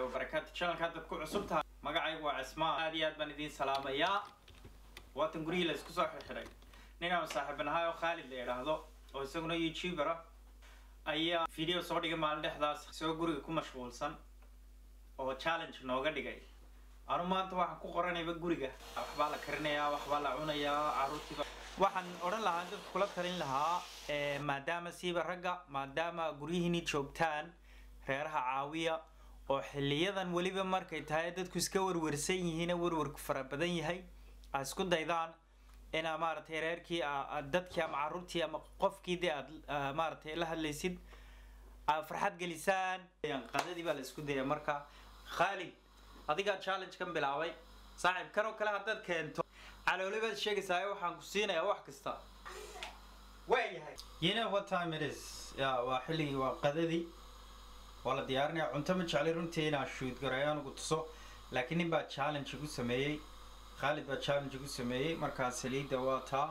wabarakaatu channelka haddaad ku cusub tahay magacaygu waa cismaan aad iyo aad baan idiin salaamayaa waatan gurihii la isku soo xirxiray nin aan saaxiibanahay oo khaalid la yidhaahdo oo isaguna youtuber ah ayaa video soo dhigay maalin dhexdaas isagoo guriga ku mashquulsan oo challenge nooga dhigay anu maanta waxaan ku qoranayba guriga waxbaa la karinayaa waxbaa la cunayaa caruurtiiba waxaan odhan lahaa dadka kula talin lahaa maadaama siiba ragga maadaama guryihiini joogtaan reeraha caawiya oo xiliyadan weliba markay tahay dadku iska warwarsan yihiin warwarku fara badan yahay a isku daydaan inaa maaragtay reerkii dadkii ama caruurtii ama qofkii dee aad maaragtay la hadlaysid aad farxad gelisaan qadadii baa la isku daya marka khaalid adigaa challenge kan bilaabay saaxiib kan oo kale haddaad keento calooli baad sheegaysaa waxaan ku siinayaa wax kasta waayahay you know what time it is ya waa xilligii waa qadadii waa la diyaarinaya cunto ma jeclay runtii inaan shoot gareeyo anugu tuso laakiin nin baa challenge igu sameeyey khaalid baa challenge igu sameeyey markaa saliidda waa taa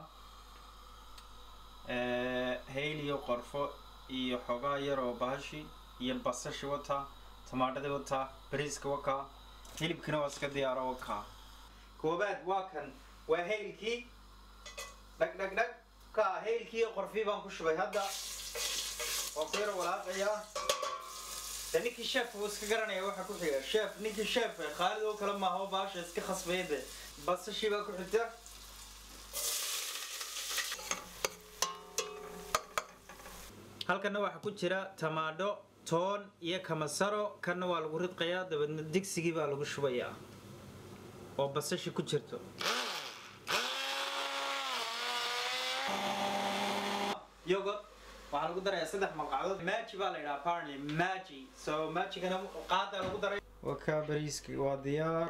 hayl iyo qorfo iyo xogaa yar oo bahashi iyo basashi wataa tamaadhadii wataa bariiska wakaa hilibkina waa iska diyaaro wakaa koobaad waa kan waa haylkii dhag dhag dhag ka haylkii iyo qorfii baan ku shubay hadda waa ku yaro walaaqayaa de ninkii chef wuu iska garanaya waxa ku xiga chef ninkii chef khaalid oo kale maaha oo baasha iska khasbaya de basashii baa ku xigta halkana waxaa ku jira tamaadho toon iyo kamasaro kanna waa lagu ridqayaa dabeedna digsigii baa lagu shubayaa oo basashi ku jirto yogurt waxaa lagu darayaa saddex malqacdood maji baa la yidhaha apparently maji so majigana qaada lagu daray waa kaa bariiski waa diyaar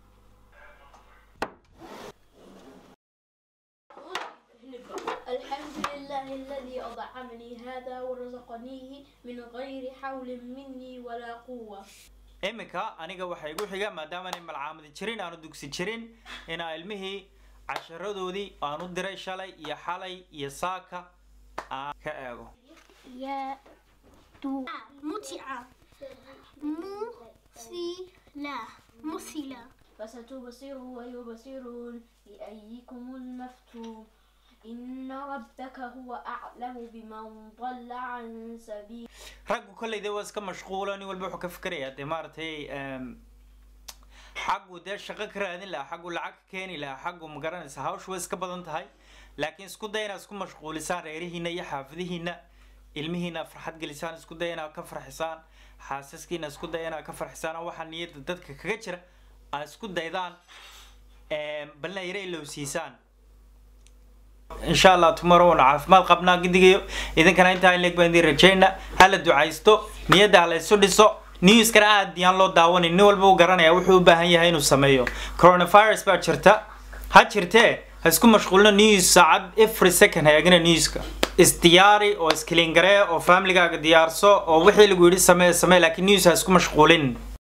الحمد لله الذي أطعمني هذا ورزقنيه من غير حول مني ولا قوة iminka aniga waxaa igu xiga maadaama aanay malcaamadi jirin aanu dugsi jirin inaa ilmihii casharadoodii aan u diray shalay iyo xalay iyo saaka aan ka eego يا تو متعة مثيلة مثيلة فستبصره ويبصرون لأيكم المفتون إن ربك هو أعلم بمن ضل عن سبيل raggu kolleyda waa iska mashquula nin walba wuxuu ka fikerayaa dee maaragtay xaggu dee shaqo ka raadin lahaa xaggu lacag ka keeni lahaa xaggu ma garanaysa hawshu way iska badan tahay laakiin isku day inaad isku mashquulisaan reerihiina iyo xaafadihiina ilmihiina farxad gelisaan isku day inaad ka farxisaan xaasaskiina isku day inaad ka farxisaan oo waxaa niyadda dadka kaga jira aad isku daydaan balna yare ilowsiisaan insha allah tomorrow waanu caafimaad qabnaa gidigayo idinkana intaa in leeg baan idin rajayna hala ducaysto niyadda hala isu dhiso newskana aad yaan loo daawanin nin walba uu garanaya wuxuu u baahan yahay inuu sameeyo coronavirus baa jirta ha jirtee ha isku mashquulina news saacad every second hayaagina newska isdiyaari oo iskiliingaree oo familygaaga diyaarso oo wixii lagu yidhi samee samee laakiin news ha isku mashquulin